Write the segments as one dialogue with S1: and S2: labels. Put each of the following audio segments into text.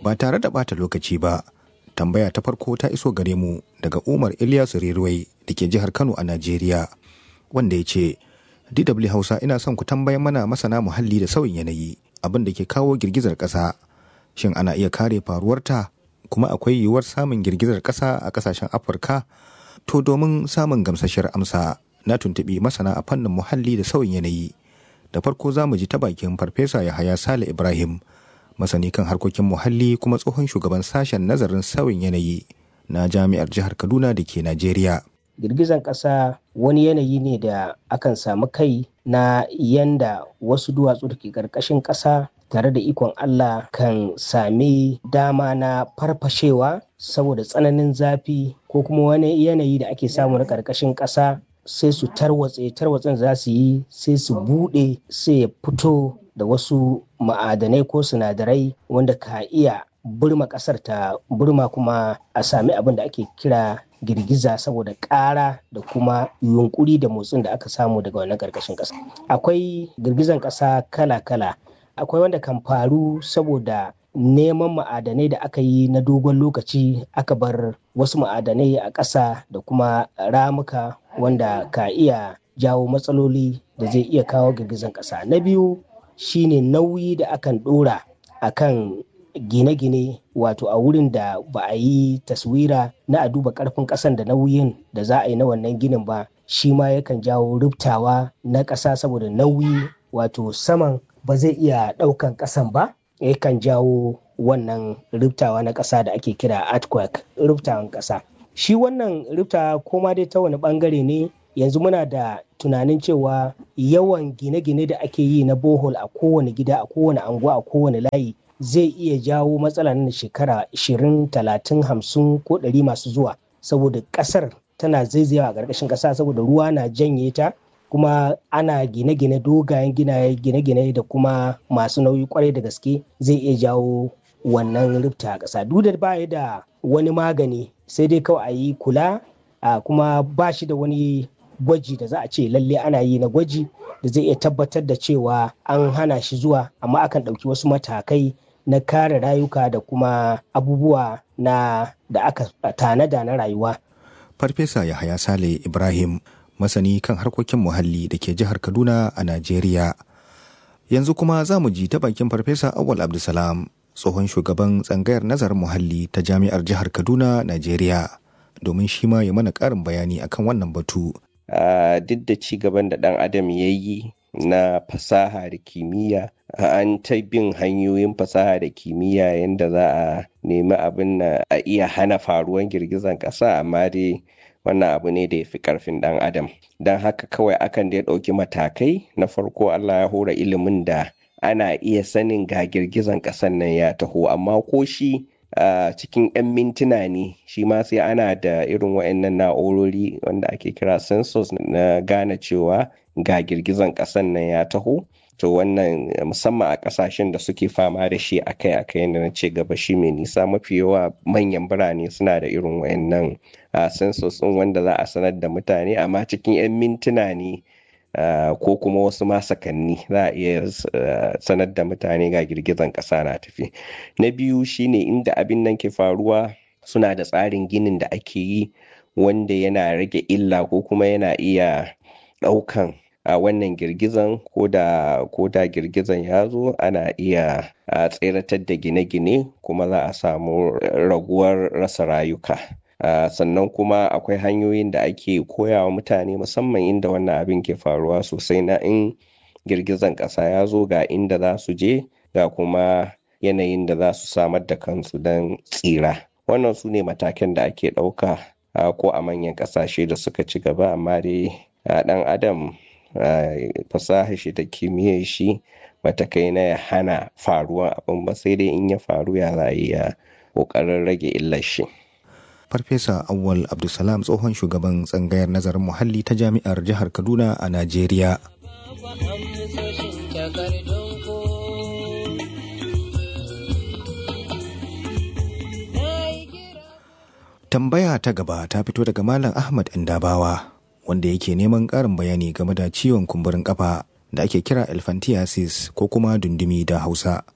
S1: ba tare da bata lokaci ba tambaya ta farko ta iso gare mu daga umar ilyasu riruwai da ke jihar kano a najeriya wanda ya ce dw hausa ina son ku tambayan mana masana muhalli da sauyin yanayi abin da ke kawo girgizar ƙasa shin ana iya kare faruwarta kuma akwai yiwuwar samun girgizar ƙasa a ƙasashen afirka to domin samun gamsashiyar amsa na tuntuɓi masana a fannin muhalli da sauyin yanayi da farko za mu ji ta bakin farfesa yahaya sale ibrahim masani kan harkokin muhalli kuma tsohon shugaban sashen nazarin sauyin yanayi na jami'ar jihar kaduna da ke najeriya
S2: girgizan ƙasa wani yanayi ne da akan samu kai na yanda wasu duwatsu da ke ƙarƙashin ƙasa tare da ikon Allah kan sami dama na farfashewa saboda tsananin zafi ko kuma wani yanayi da ake samu na ƙarƙashin ƙasa sai su tarwatse tarwatsen za su yi sai su buɗe sai ya fito da wasu ma'adanai ko sinadarai wanda ka iya burma ƙasar ta burma kuma a sami abin da ake kira girgiza saboda ƙara da kuma yunkuri da motsin da aka samu daga wannan ƙarƙashin ƙasa akwai girgizan ƙasa kala-kala akwai wanda kan faru saboda neman ma'adanai da aka yi na dogon lokaci aka bar wasu ma'adanai a ƙasa da kuma ramuka wanda ka iya jawo matsaloli da zai iya kawo girgizan ƙasa na biyu shine nauyi da akan ɗora akan gine-gine wato a wurin da ba a yi taswira na a duba ƙarfin ƙasan da nauyin da za a yi na wannan ginin ba shi ma yakan jawo rubtawa na ƙasa saboda nauyi wato saman ba zai iya ɗaukan ƙasan ba yakan jawo wannan rubtawa na ƙasa da ake kira earthquake rubtawan ƙasa shi wannan rubta koma dai ta wani ɓangare ne yanzu muna da tunanin cewa yawan gine-gine da ake yi na bohol a kowane gida a kowane anguwa a kowane layi zai iya jawo matsala na shekara 20 30 50 ko 100 masu zuwa saboda ƙasar tana zaizayawa a ƙarƙashin ƙasa saboda ruwa na janye ta kuma ana gine-gine dogayen ginaye gine-gine da kuma masu nauyi kwarai da gaske zai iya jawo wannan rufta a ƙasa duk da ba da wani magani sai dai kawai a yi kula a kuma ba shi da wani gwaji da za a ce lalle ana yi na gwaji da zai iya tabbatar da cewa an hana shi zuwa amma akan ɗauki wasu matakai na kare rayuka da kuma abubuwa na da aka tanada na rayuwa.
S1: Farfesa Yahaya Sale Ibrahim masani kan harkokin muhalli da ke jihar Kaduna a Najeriya. Yanzu kuma za mu ji ta bakin Farfesa Awal Abdulsalam tsohon shugaban tsangayar nazarin muhalli ta jami'ar jihar Kaduna, Najeriya. Domin shi ma ya mana ƙarin bayani akan wannan batu.
S3: Uh, duk da ci gaban da ɗan adam ya yi na fasaha da kimiyya an ta bin hanyoyin fasaha da kimiyya yadda za a nemi abin na a iya hana faruwan girgizan ƙasa amma dai wannan abu ne da ya fi ƙarfin ɗan adam don haka kawai akan da ya ɗauki matakai na farko allah ya hora ilimin da ana iya sanin ga girgizan ƙasan nan ya taho amma ko shi Uh, cikin 'yan mintuna ne shi ma sai ana da irin wa'annan na'urori wanda ake kira sensors na gane cewa ga girgizan ƙasan nan ya taho to wannan musamman a ƙasashen da suke fama da shi akai-akai yadda na ce gaba shi mai nisa mafi yawa manyan birane suna da irin wa'annan uh, sensors ɗin wanda za a sanar da mutane amma cikin 'yan mintuna ne Uh, ko kuma wasu masakanni za a iya uh, sanar da mutane ga girgizan ƙasa na tafi na biyu shine inda abin nan ke faruwa suna da tsarin ginin da ake yi wanda yana rage illa ko kuma yana iya ɗaukan a uh, wannan girgizan ko da girgizan ya zo ana iya tseratar da gine-gine kuma za a samu raguwar rasa rayuka Uh, sannan kuma akwai hanyoyin da ake koyawa mutane musamman inda wannan abin ke faruwa sosai na in girgizan ƙasa ya zo ga inda za su je ga kuma yanayin da za su samar da kansu don tsira wannan su ne matakan da ake ɗauka uh, ko a manyan ƙasashe da suka ci gaba amma dai uh, ɗan adam fasaha shi da kimiyyar shi bata kai na ya hana faruwan abin ba sai dai in ya faru ya za a iya ƙoƙarin rage illar shi.
S1: Farfesa Awwal Abdulsalam tsohon shugaban tsangayar nazarin muhalli ta jami'ar jihar Kaduna a Najeriya. Tambaya ta gaba ta fito daga Malam Ahmad Indabawa wanda yake neman ƙarin bayani game da ciwon kumburin ƙafa da ake kira elephantiasis ko kuma dundumi da Hausa.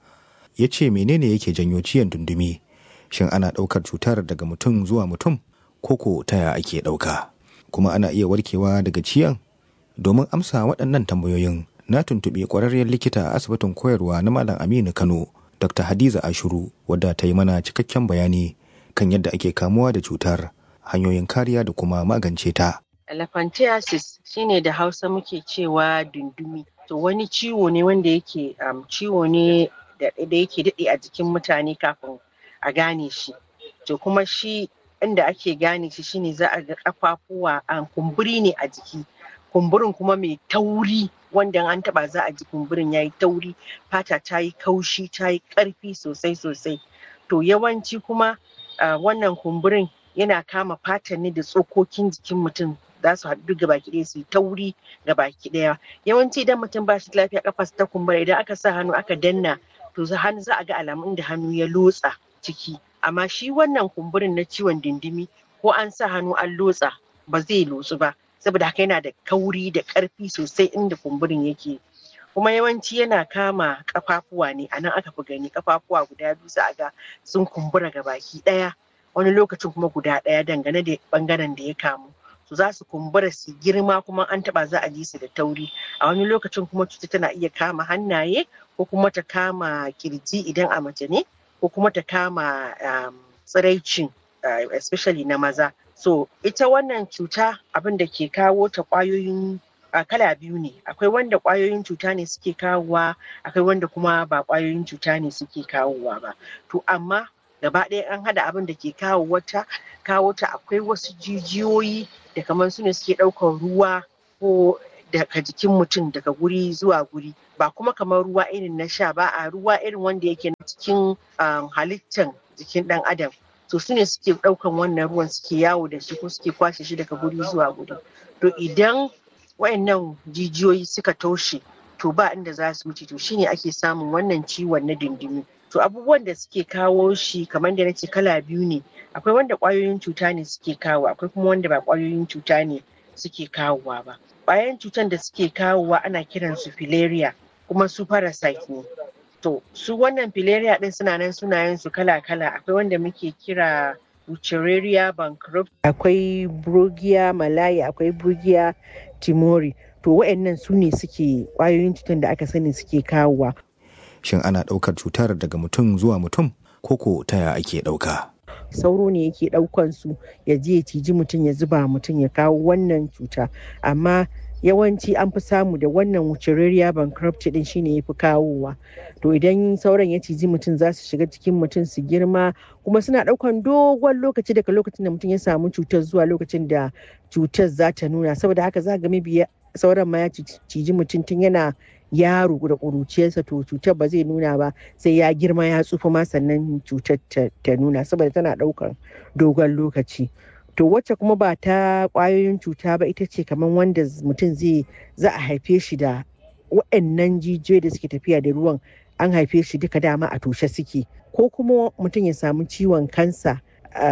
S1: ya ce menene yake janyo ciyan dundumi shin ana ɗaukar cutar daga mutum zuwa mutum koko taya ake ɗauka kuma ana iya warkewa daga ciyan domin amsa waɗannan tambayoyin na tuntuɓi ƙwararriyar likita a asibitin koyarwa na malam aminu kano dr hadiza ashuru wadda ta yi mana cikakken bayani kan yadda ake kamuwa da cutar hanyoyin kariya da kuma magance ta
S4: elephantiasis shine da hausa muke cewa dundumi to wani ciwo ne wanda yake um, ciwo ne da yake daɗe a jikin mutane kafin a gane shi to kuma shi inda ake gane shi shine za a ga kafafuwa an kumburi ne a jiki kumburin kuma mai tauri wanda an taba za a ji kumburin ya yi tauri fata ta yi kaushi ta yi ƙarfi sosai sosai to yawanci kuma uh, wannan kumburin yana kama fatan ne da tsokokin jikin mutum za su haɗu ga baki ɗaya su yi tauri ga baki ɗaya yawanci idan mutum ba shi lafiya kafa ta kumbura idan aka sa hannu aka danna to hannu za a ga alamun da hannu ya lotsa ciki amma shi wannan kumburin na ciwon dindimi ko an sa hannu an lotsa ba zai lotsu ba saboda haka yana da kauri da ƙarfi sosai inda kumburin yake kuma yawanci yana kama kafafuwa ne a nan aka fi gani kafafuwa guda biyu za a ga sun kumbura ga baki ɗaya wani lokacin kuma guda ɗaya dangane da ɓangaren da ya kamu su za su kumbura su girma kuma an taba za a ji su da tauri a wani lokacin kuma cuta tana iya kama hannaye ko kuma ta kama kirji idan a mace ne ko kuma ta kama tsiraicin especially na maza so ita wannan cuta abin da ke kawo ta kwayoyin kala biyu ne akwai wanda kwayoyin cuta ne suke kawowa akwai wanda kuma ba kwayoyin cuta ne suke kawowa ba to amma gaba ɗaya an hada abin da ke kawo wata kawo ta akwai wasu jijiyoyi da kamar su ne suke ɗaukar ruwa ko daga jikin mutum daga guri zuwa guri ba kuma kamar ruwa irin na sha ba a ruwa irin wanda yake na cikin halittan jikin ɗan adam to su ne suke ɗaukan wannan ruwan suke yawo da shi ko suke kwashe shi daga guri zuwa guri to idan wayannan jijiyoyi suka toshe to ba inda za su wuce to shine ake samun wannan ciwon na dindimi to abubuwan da suke kawo shi kamar da nace kala biyu ne akwai wanda kwayoyin cuta ne suke kawo akwai kuma wanda ba kwayoyin cuta ne suke kawowa ba kwayoyin cutan da suke kawowa ana kiran su filaria kuma su parasite ne to su wannan filaria din suna nan sunayen su kala kala akwai wanda muke kira Wuchereria bankrupt akwai Brugia malaya akwai Brugia timori to waɗannan su ne suke kwayoyin cutan da aka sani suke kawowa
S1: shin ana ɗaukar cutar daga mutum zuwa mutum koko taya ake ɗauka
S4: sauro ne yake ɗaukan su ya je ya ciji mutum ya zuba mutum ya kawo wannan cuta amma yawanci an fi samu da wannan wucerariya bankruptcy din shine ya fi kawowa to idan sauran ya ciji mutum za su shiga cikin mutum su girma kuma suna ɗaukan dogon lokaci daga lokacin da mutum ya samu cutar zuwa lokacin da cutar za ta nuna saboda haka za ga mabiya sauran ma ya ciji mutum tun yana yaro da ƙuruciyarsa to cutar ba zai nuna ba sai ya girma ya tsufa ma sannan cutar ta nuna saboda tana ɗaukan dogon lokaci to wacce kuma ba ta ƙwayoyin cuta ba ita ce kamar wanda mutum zai za a haife shi da waɗannan jijiyoyi da suke tafiya da ruwan an haife shi duka dama a toshe suke ko kuma mutum ya samu ciwon kansa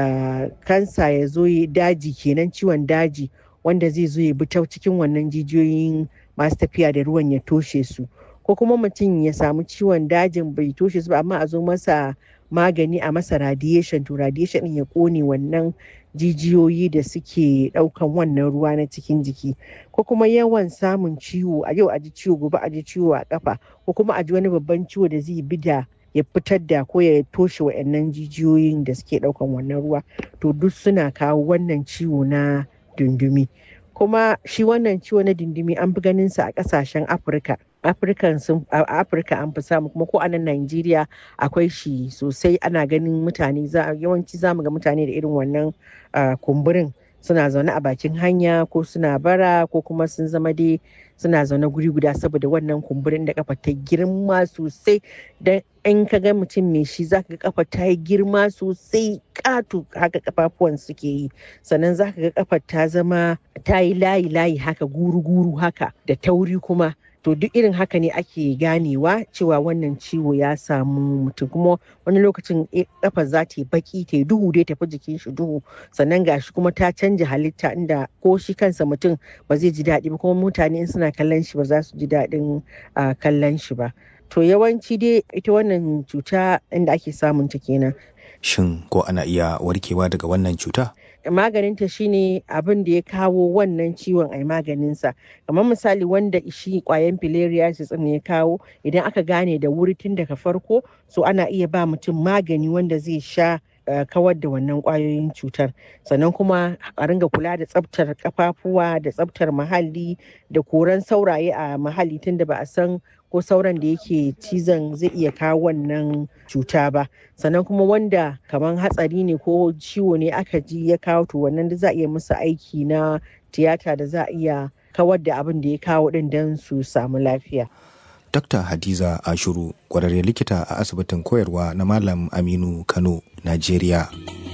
S4: kansa ya zo daji kenan ciwon daji wanda zai zo ya bi ta cikin wannan jijiyoyin masu tafiya da ruwan ya toshe su ko kuma mutum ya samu ciwon dajin bai toshe su ba amma a zo masa magani a masa radiation to radiation ya kone wannan jijiyoyi da suke daukan wannan ruwa na cikin jiki ko kuma yawan samun ciwo a yau a ji ciwo gobe a ji ciwo a kafa ko kuma a ji wani babban ciwo da zai bi da ya fitar da ko ya toshe wa'annan jijiyoyin da suke daukan wannan ruwa to duk suna kawo wannan ciwo na dundumi kuma shi wannan ciwo na dindimi an fi ganin sa a kasashen afirka afirka sun afirka an fi samu kuma ko a nan najeriya akwai shi sosai ana ganin mutane yawanci za mu ga mutane da irin wannan kumburin suna zaune a bakin hanya ko suna bara ko kuma sun zama dai suna zaune guri guda saboda wannan kumburin da kafa ta girma sosai dan in ka ga mutum mai shi zaka ga kafa ta yi girma sosai katu haka kafafuwan suke yi sannan zaka ga kafa ta zama ta yi layi layi haka guru guru haka da tauri kuma to duk irin haka ne ake ganewa cewa wannan ciwo ya samu mutum kuma wani lokacin kafa za ta yi baki ta yi duhu dai tafi jikin shi duhu sannan gashi kuma ta canja halitta inda ko shi kansa mutum ba zai ji daɗi ba kuma mutane in suna kallon shi ba za su ji daɗin kallon shi ba to yawanci dai ita wannan cuta inda ake samun ta kenan
S1: shin ko ana iya warkewa daga wannan cuta
S4: maganinta shine abin da ya kawo wannan ciwon ai maganinsa kamar misali wanda shi kwayan filariasis ne ya kawo idan aka gane da wuri tun daga farko so ana iya ba mutum magani wanda zai sha Uh, kawar da wannan kwayoyin cutar sannan kuma a ringa kula da tsabtar kafafuwa da tsabtar muhalli da koran sauraye a muhalli tunda ba a san ko sauran da yake cizon zai iya kawo wannan cuta ba sannan kuma wanda kamar hatsari ne ko ciwo ne aka ji ya kawo to wannan da za a iya musu aiki na tiyata da za a iya kawar da abin da ya kawo din don su samu lafiya
S1: Dr. Hadiza Ashuru, kwararre likita a asibitin koyarwa na Malam Aminu Kano, Najeriya.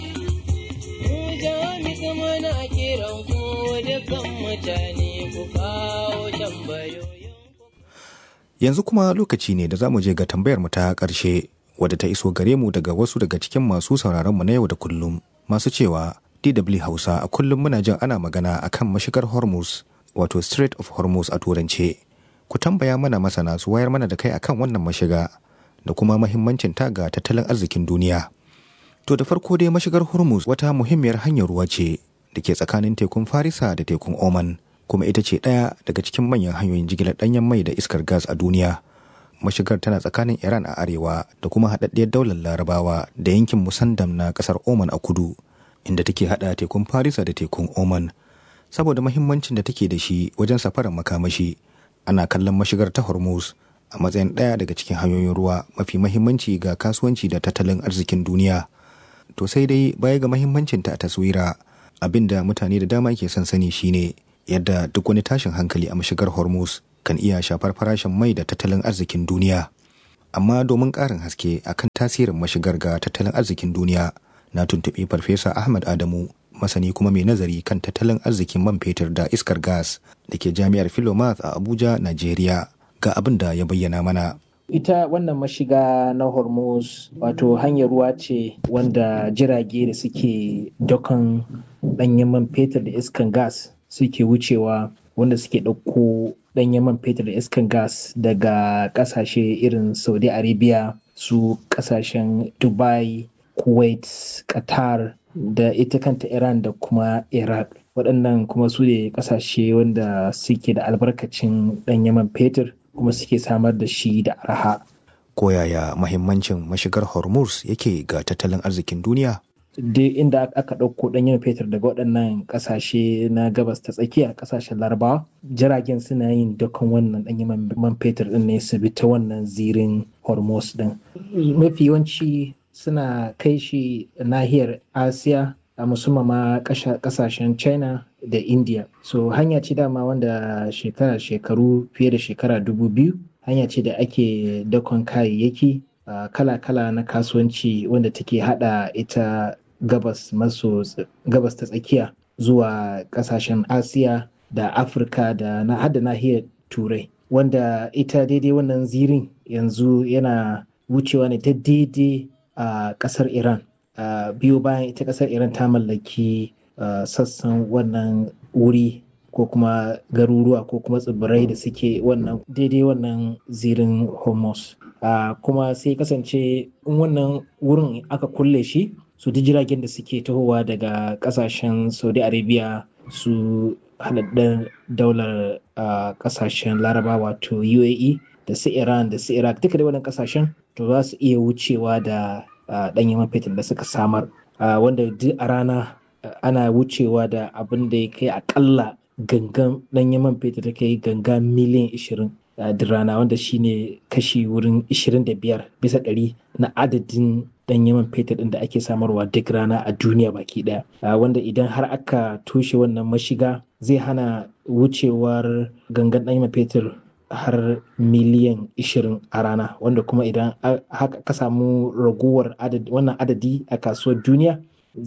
S1: Yanzu kuma lokaci ne da za mu je ga tambayar mu ta ƙarshe wadda ta iso gare mu daga wasu daga cikin masu sauraron mu na yau da kullum masu cewa DW Hausa a kullum muna jin ana magana akan mashigar Hormuz wato Strait of Hormuz a turance. ku tambaya mana masana su wayar mana da kai akan wannan mashiga da kuma mahimmancin ta ga tattalin arzikin duniya. To da farko dai mashigar Hormuz wata muhimmiyar hanyar ruwa ce da ke tsakanin tekun Farisa da tekun Oman kuma ita ce ɗaya daga cikin manyan hanyoyin jigilar ɗanyen mai da iskar gas a duniya. Mashigar tana tsakanin Iran a arewa da kuma haɗaɗɗiyar daular Larabawa da yankin Musandam na ƙasar Oman a kudu inda take haɗa tekun Farisa da tekun Oman. Saboda mahimmancin da take da shi wajen safarar makamashi, ana kallon mashigar ta hormuz a matsayin ɗaya daga cikin hanyoyin ruwa mafi mahimmanci ga kasuwanci da tattalin arzikin duniya to sai dai baya ga mahimmancinta a taswira abin da mutane da dama ke son sani shine yadda duk wani tashin hankali a mashigar hormuz kan iya shafar farashin mai da tattalin arzikin duniya amma domin ƙarin haske akan tasirin mashigar ga tattalin arzikin duniya na tuntuɓi farfesa ahmad adamu masani kuma mai nazari kan tattalin arzikin man fetur da iskar gas da ke jami'ar Philomath a Abuja, Najeriya ga abin da ya bayyana mana.
S2: Ita wannan mashiga na Hormuz wato hanyar ruwa ce wanda jirage da suke dokan ɗanyen man fetur da iskan gas suke wucewa wanda suke ɗauko ɗanyen man fetur da iskan gas daga ƙasashe irin Saudi Arabia su ƙasashen Dubai, Kuwait, Qatar da ita kanta Iran da kuma Iraq. Waɗannan kuma su ne ƙasashe wanda suke da albarkacin ɗan yaman fetur kuma suke samar da shi da arha.
S1: Koyaya mahimmancin mashigar Hormuz yake ga tattalin arzikin duniya?
S2: Duk inda aka ɗauko ɗan yaman fetur daga waɗannan ƙasashe na gabas ta tsakiya ƙasashen larabawa jiragen suna yin dukkan wannan ɗan yaman man fetur ɗin ne su bi ta wannan zirin Hormuz ɗin. Mafi yawanci suna kai shi nahiyar asiya a musamman ma kasashen china da india so hanya ce dama wanda shekara shekaru fiye da shekara dubu biyu hanya ce da ake dakon kayayyaki kala-kala na kasuwanci wanda take hada ita gabas maso gabas ta tsakiya zuwa kasashen asiya da afirka da na hada nahiyar turai wanda ita daidai wannan zirin yanzu yana wucewa ne ta daidai a uh, kasar Iran. Uh, biyu bayan ita kasar Iran ta mallaki uh, sassan wannan wuri ko kuma garuruwa ko kuma tsibirai da suke wannan daidai wannan zirin Hormuz. kuma sai kasance in wannan wurin aka kulle shi su ji jiragen da suke tahowa daga kasashen Saudi Arabia su haɗaɗɗen daular kasashen Laraba wato UAE da su Iran da su Iraq duka da wannan kasashen to za su iya wucewa da ɗanyen man fetur da suka samar wanda duk a rana ana wucewa da abin da ya kai akalla gangan ɗanyen man fetur da kai ganga miliyan 20 duk rana wanda shine kashi wurin 25 bisa ɗari na adadin ɗanyen man fetur ɗin da ake samarwa duk rana a duniya baki ɗaya wanda idan har aka toshe wannan mashiga zai hana wucewar gangan ɗanyen man fetur har miliyan 20 a rana wanda kuma idan haka ka samu raguwar wannan adadi a kasuwar duniya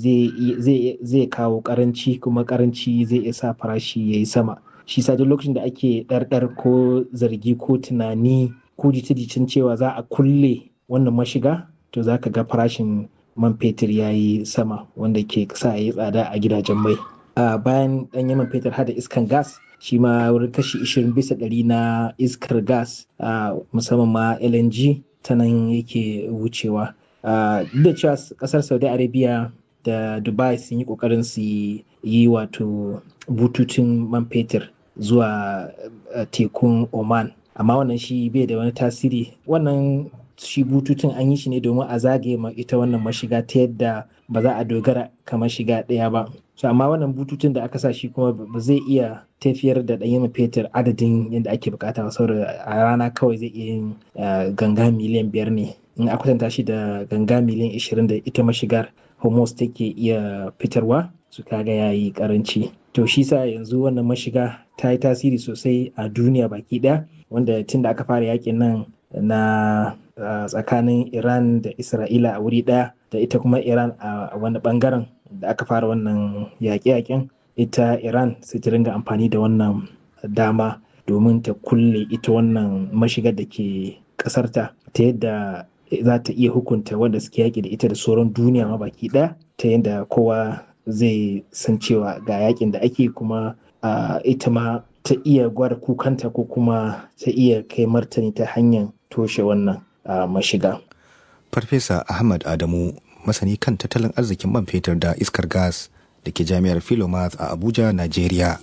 S2: zai kawo karanci kuma karanci zai iya sa farashi ya yi sama shi sa duk lokacin da ake ɗarɗar ko zargi ko tunani ko jita-jitan cewa za a kulle wannan mashiga to za ka ga farashin man fetur ya yi sama wanda ke sa ya yi tsada a gidajen mai bayan ɗanyen man fetur hada iskan gas shi ma wurin kashi 20 bisa ɗari na iskar gas musamman ma LNG ta nan yake wucewa. Duk da cewa ƙasar Saudi Arabia da Dubai sun yi ƙoƙarin su yi wato bututun man fetur zuwa tekun Oman. Amma wannan shi bai da wani tasiri. Wannan shi bututun an yi shi ne domin a zagaye ma ita wannan mashiga ta yadda ba za a dogara kamar shiga ɗaya ba. So amma wannan bututun da aka sa shi kuma ba zai iya tafiyar da ɗanyen fetur adadin yadda ake bukata ba saboda a rana kawai zai iya yin ganga miliyan biyar ne in a kwatanta shi da ganga miliyan ishirin da ita mashigar homos take iya fitarwa su kaga ya yi karanci to shi sa yanzu wannan mashiga ta yi tasiri sosai a duniya baki ɗaya wanda tun da aka fara yakin nan na tsakanin iran da isra'ila a wuri ɗaya da ita kuma iran a wani bangaren da aka fara wannan yaƙe-yaƙen ita iran sai ta ringa amfani da wannan dama domin ta kulle ita wannan mashigar da ke ƙasarta ta yadda za ta iya hukunta wanda suke yaƙi da ita da sauran duniya ma baki ɗaya ta yadda kowa zai san cewa ga yaƙin da ake kuma ita ma ta iya gwada kukanta ko kuma ta iya kai martani ta hanyar toshe wannan mashiga.
S1: Farfesa Ahmad Adamu masani kan tattalin arzikin man fetur da iskar gas da ke jami'ar Philomath a Abuja, Najeriya.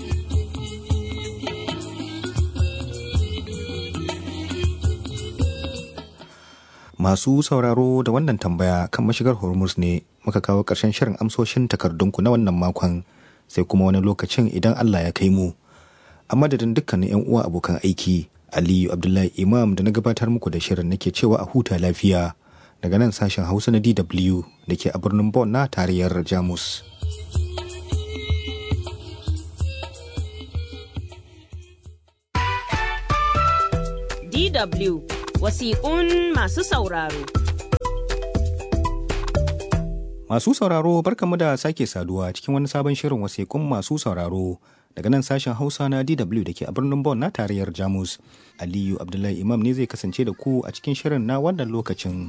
S1: Masu sauraro da wannan tambaya kan mashigar Hormuz ne muka kawo ƙarshen shirin amsoshin takardunku na wannan makon sai kuma wani lokacin idan Allah ya kai mu. A madadin dukkanin 'yan uwa abokan aiki, Aliyu Abdullahi Imam da na gabatar muku da shirin nake cewa a huta lafiya daga nan sashen Hausa na DW da ke a birnin Bonn na tarayyar Jamus.
S5: DW wasiƙun masu sauraro.
S1: Masu sauraro barkamu da sake saduwa cikin wani sabon shirin wasiƙun masu sauraro daga nan sashen Hausa na DW da ke a birnin Bonn na tarayyar Jamus. Aliyu Abdullahi Imam ne zai kasance da ku a cikin shirin na wannan lokacin.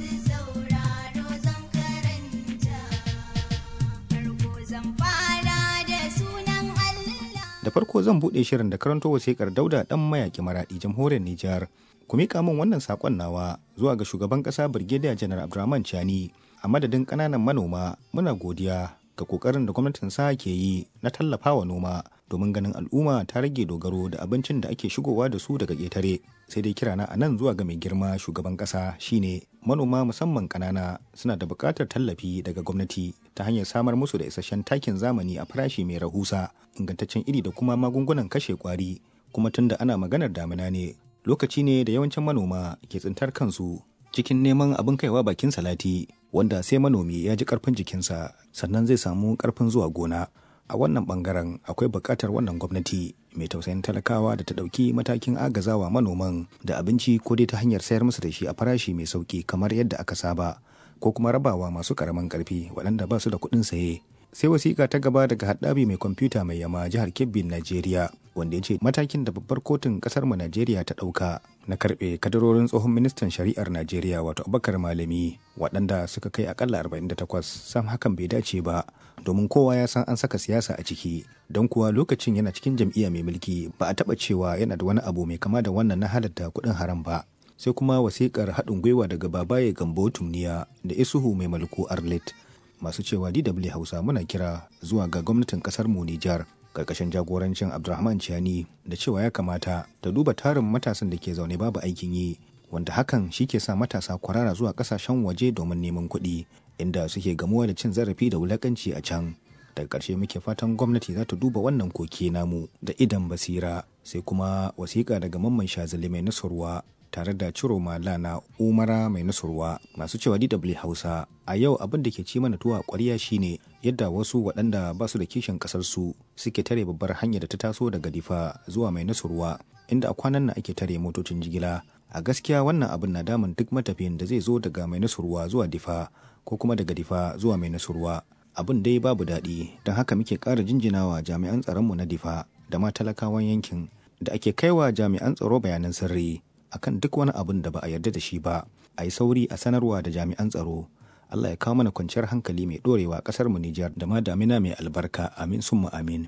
S1: Da farko zan buɗe shirin da karanto wasiƙar Dauda ɗan mayaƙi maraɗi jamhuriyar Nijar. Ku miƙa min wannan saƙon nawa zuwa ga shugaban ƙasa Birgediya Janar Abdurrahman Chani a madadin ƙananan manoma muna godiya ga ƙoƙarin da gwamnatin sa ke yi na tallafawa noma domin ganin al'umma ta rage dogaro da abincin da ake shigowa da su daga ƙetare sai dai kirana a nan zuwa ga mai girma shugaban ƙasa shine manoma musamman ƙanana suna da buƙatar tallafi daga gwamnati ta hanyar samar musu da isasshen takin zamani a farashi mai rahusa ingantaccen iri da kuma magungunan kashe kwari kuma tunda ana maganar damina ne lokaci ne da yawancin manoma ke tsintar kansu cikin neman abin kaiwa bakin salati wanda sai manomi ya ji karfin jikinsa sannan zai samu karfin zuwa gona a wannan bangaren akwai buƙatar wannan gwamnati mai tausayin talakawa da ta ɗauki matakin agazawa manoman da abinci ko dai ta hanyar sayar musu da shi a farashi mai sauki kamar yadda aka saba ko kuma rabawa masu ƙaramin ƙarfi waɗanda ba su da kuɗin saye sai wasiƙa ta gaba daga haɗabi mai kwamfuta mai yama jihar kebbi najeriya wanda ya ce matakin da babbar kotun ƙasar mu najeriya ta ɗauka na karɓe kadarorin tsohon ministan shari'ar najeriya wato abubakar malami waɗanda suka kai akalla 48 sam hakan bai dace ba domin kowa ya san an saka siyasa a ciki don kuwa lokacin yana cikin jam'iyya mai mulki ba a taɓa cewa yana da wani abu mai kama da wannan na halatta kuɗin haram ba sai kuma wasiƙar haɗin gwiwa daga babaye gambo tumniya da isuhu mai mulku arlet masu cewa DW Hausa muna kira zuwa ga gwamnatin kasar mu Nijar karkashin jagorancin Abdulrahman Chiani da cewa ya kamata ta duba tarin matasan da ke zaune babu aikin yi wanda hakan shi ke sa matasa kwarara zuwa kasashen waje domin neman kuɗi inda suke gamuwa da cin zarafi da wulakanci a can daga ƙarshe muke fatan gwamnati za ta duba wannan koke namu da idan basira sai kuma wasiƙa daga mamman shazali mai nasarwa tare da ciro na umara mai nasurwa masu cewa DW Hausa a yau abin da ke ci mana tuwa ƙwarya shine yadda wasu waɗanda ba su da kishin ƙasar su suke tare babbar hanyar da ta taso daga difa zuwa mai nasurwa inda a kwanan nan ake tare motocin jigila a gaskiya wannan abin na damun duk matafiyin da zai zo daga mai nasurwa zuwa difa ko kuma daga difa zuwa mai nasurwa abin dai babu daɗi don haka muke ƙara jinjinawa jami'an tsaronmu na difa da ma talakawan yankin da ake kaiwa jami'an tsaro bayanan sirri akan duk wani abin da ba a yarda da shi ba a yi sauri a sanarwa da jami'an tsaro Allah ya kawo mana kwanciyar hankali mai dorewa a kasar mu Nijar da ma damina mai albarka amin summa amin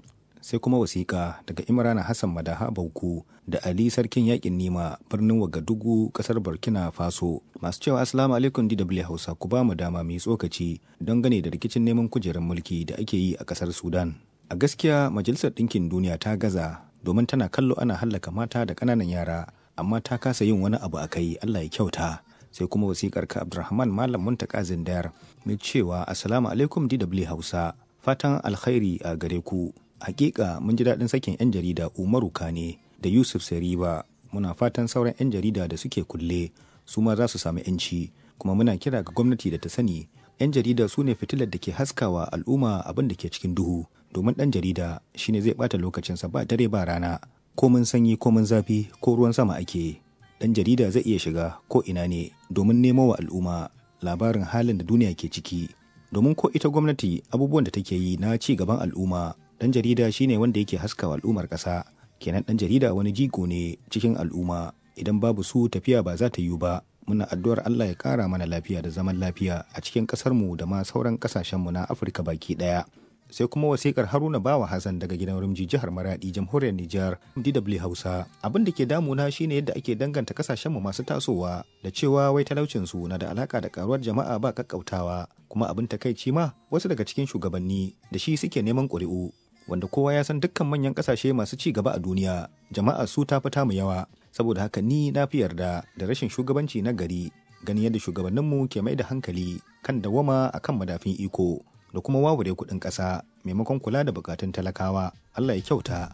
S1: sai kuma wasiƙa daga imrana hassan madaha bauku da ali sarkin yakin nima birnin wagadugu kasar burkina faso masu cewa assalamu alaikum dw hausa ku ba mu dama mai tsokaci don gane da rikicin neman kujerar mulki da ake yi a kasar sudan a gaskiya majalisar ɗinkin duniya ta gaza domin tana kallo ana hallaka mata da ƙananan yara amma ta kasa yin wani abu a kai allah ya kyauta sai kuma wasikar ka abdulrahman malam muntaka zindayar mai cewa assalamu alaikum dw hausa fatan alkhairi a gare ku hakika mun ji daɗin sakin 'yan jarida umaru kane da yusuf sariba muna fatan sauran 'yan jarida da suke kulle su ma za su sami 'yanci kuma muna kira ga gwamnati da ta sani 'yan jarida su ne fitilar da ke haskawa al'umma abin da ke cikin duhu domin ɗan jarida shine zai ɓata lokacinsa ba dare ba rana ko mun sanyi ko mun zafi ko ruwan sama ake ɗan jarida zai iya shiga ko ina ne domin nemo wa al'umma labarin halin da duniya ke ciki domin ko ita gwamnati abubuwan da take yi na ci gaban al'umma dan jarida shine wanda yake haskawa al'ummar ƙasa kenan dan jarida wani jigo ne cikin al'umma idan babu su tafiya ba za ta yiwu ba muna addu'ar Allah ya kara mana lafiya da zaman lafiya a cikin ƙasarmu da ma sauran ƙasashenmu na Afirka baki ɗaya. sai kuma wasikar haruna bawa hassan daga gidan rumji jihar maradi jamhuriyar nijar dw hausa abin da ke damuna shine yadda ake danganta kasashenmu masu tasowa da cewa wai talaucinsu na da alaka da karuwar jama'a ba kakkautawa kuma abin takaici ma wasu daga cikin shugabanni da shi suke neman ƙuri'u wanda kowa ya san dukkan manyan kasashe masu ci gaba a duniya jama'a su ta fita mu yawa saboda haka ni na fi yarda da rashin shugabanci na gari ganin yadda shugabanninmu ke mai da hankali kan dawama akan madafin iko da kuma wawure kuɗin ƙasa maimakon kula da bukatun talakawa Allah ya kyauta.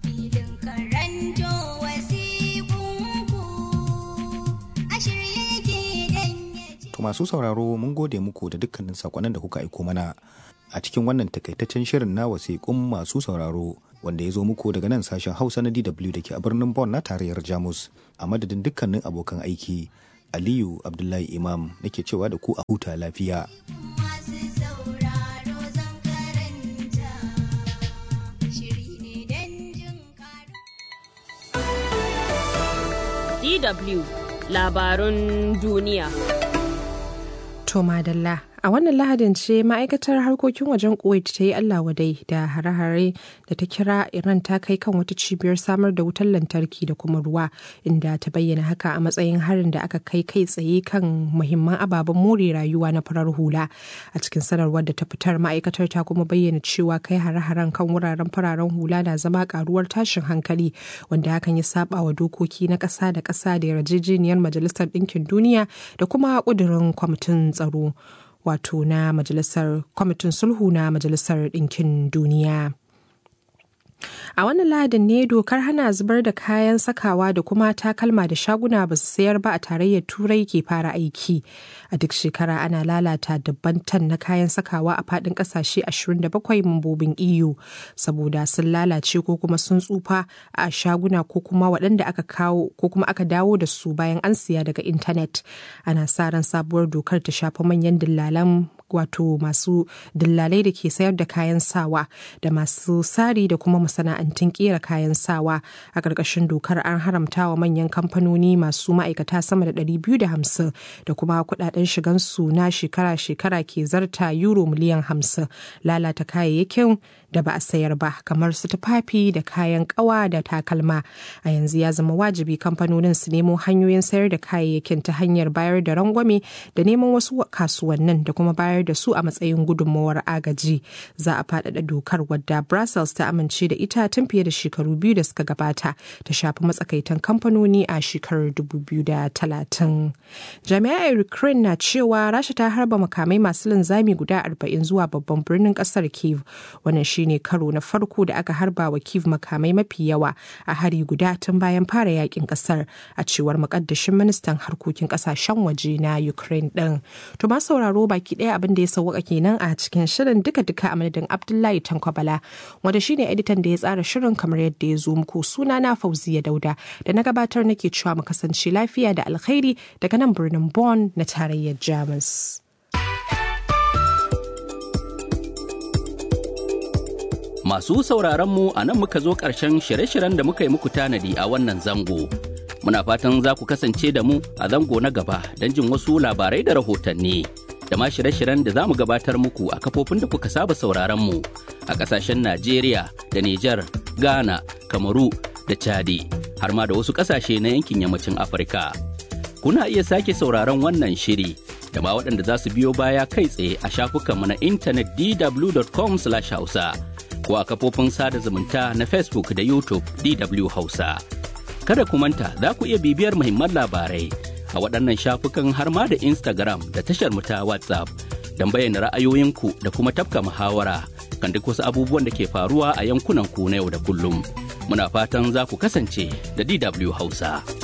S1: To masu sauraro mun gode muku da dukkanin sakonnin da kuka aiko mana a cikin wannan takaitaccen shirin na wasiƙun masu sauraro wanda ya zo muku daga nan sashen Hausa na DW da ke a birnin Bonn na tarayyar Jamus a madadin dukkanin abokan aiki. Aliyu Abdullahi Imam nake cewa da ku a huta lafiya.
S5: DW labarun duniya.
S6: To madalla a wannan lahadin ce ma'aikatar harkokin wajen kuwait ta yi allah wadai da hare-hare da ta kira iran ta kai kan wata cibiyar samar da wutar lantarki da kuma ruwa inda ta bayyana haka a matsayin harin da aka kai kai tsaye kan muhimman ababen more rayuwa na farar hula a cikin sanarwar da ta fitar ma'aikatar ta kuma bayyana cewa kai hare-haren kan wuraren fararen hula na zama karuwar tashin hankali wanda hakan ya saba wa dokoki na ƙasa da ƙasa da yarjejeniyar majalisar ɗinkin duniya da kuma ƙudurin kwamitin tsaro wato na majalisar kwamitin sulhu na majalisar ɗinkin duniya a wannan lahadin ne dokar hana zubar da kayan sakawa da kuma takalma da shaguna ba su sayar ba a tarayyar turai ke fara aiki a duk shekara ana lalata dabban tan na kayan sakawa a fadin kasashe 27 mambobin eu saboda sun lalace ko kuma sun tsufa a shaguna ko kuma waɗanda aka kawo ko kuma aka dawo da su bayan an siya daga intanet ana sa ran sabuwar dokar ta shafi manyan dillalan wato masu dillalai da ke sayar da kayan sawa da masu sari da kuma masana'antun kera kayan sawa a ƙarƙashin dokar an haramta wa manyan kamfanoni masu ma'aikata sama da 250 da kuma kudaden shigansu na shekara-shekara ke zarta euro miliyan 50 lalata kayayyakin da ba a sayar ba kamar su tufafi da kayan kawa da takalma a yanzu ya zama wajibi kamfanonin su nemo hanyoyin sayar da kayayyakin ta hanyar bayar da rangwame da neman wasu kasuwannin da kuma bayar da su a matsayin gudunmawar agaji za a faɗaɗa dokar wadda brussels ta amince da ita tun fiye da shekaru biyu da suka gabata ta shafi matsakaitan kamfanoni a shekarar 2030 jami'ai ukraine na cewa rasha ta harba makamai masu linzami guda 40 zuwa babban birnin kasar kiev wannan shine karo na farko da aka harba wa kiev makamai mafi yawa a hari guda tun bayan fara yakin kasar a cewar makaddashin ministan harkokin kasashen waje na ukraine din to ma sauraro baki daya abin da ya sauwaka kenan a cikin shirin duka-duka a madadin abdullahi tankwabala wanda shine editan da ya tsara shirin kamar yadda ya zo muku suna na fauziya dauda da na gabatar nake cewa mu kasance lafiya da alkhairi daga nan birnin Bonn na tarayyar Jamus.
S7: Masu sauraron mu a nan muka zo ƙarshen shirye-shiryen da muka yi muku tanadi a wannan zango. Muna fatan za ku kasance da mu a zango na gaba don jin wasu labarai da rahotanni. Da ma shirye-shiryen da za mu gabatar muku a kafofin da kuka saba sauraron mu a ƙasashen Najeriya da Nijar, Ghana, Kamaru da Chadi, har ma da wasu ƙasashe na yankin yammacin Afirka. Kuna iya sake sauraron wannan shiri da ma waɗanda za su biyo baya kai tsaye a shafukanmu na intanet dw.com/hausa ko a kafofin sada zumunta na Facebook da YouTube DW Hausa. Kada ku manta za ku iya bibiyar muhimman labarai a waɗannan shafukan har ma da Instagram da tashar mu ta WhatsApp don bayyana ra'ayoyinku da kuma tafka muhawara kan duk wasu abubuwan da ke faruwa a yankunan ku na yau da kullum. Muna fatan za ku kasance da DW Hausa.